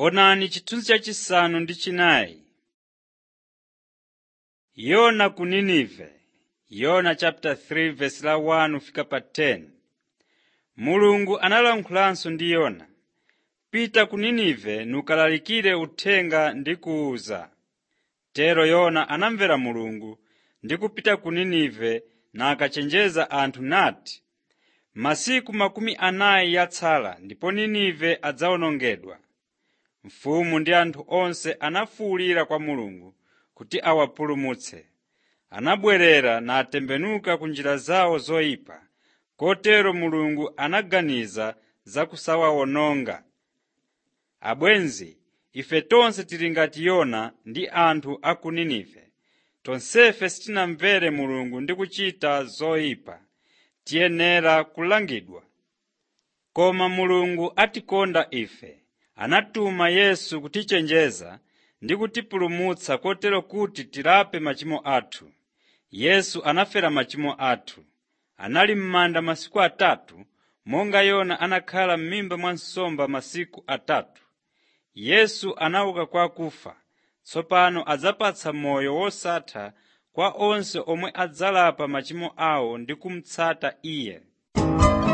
Onani chithunzi chachisanu ndi chinayi. Yona ku Ninive Yona chapter 3 verse la 1 fika pa 10. Mulungu analankhulanso ndi Yona, “Pita ku Ninive nukalalikire uthenga ndi kuwuza.” Tero Yona anamvera Mulungu ndi kupita ku Ninive nakachenjeza anthu nati, “Masiku makumi anayi yatsala ndipo Ninive adzawonongedwa.” Mfumu ndi anthu onse anafuwulira kwa Mulungu kuti awapulumutse. Anabwerera natembenuka ku njira zawo zoyipa, kotero Mulungu anaganiza za kusawawononga. Abwenzi, ife tonse tili ngati Yona ndi anthu a ku Ninive. Tonsefe sitinamvere Mulungu ndi kuchita zoyipa, tiyenera kulangidwa. Koma Mulungu atikonda ife, anatuma Yesu kutichenjeza ndi kutipulumutsa kotero kuti tilape machimo athu. Yesu anafera machimo athu. Anali m'manda masiku atatu, monga Yona anakhala m'mimba mwa nsomba masiku atatu. Yesu anauka kwa akufa, tsopano adzapatsa moyo wosatha kwa onse omwe adzalapa machimo awo ndi kumutsata Iye.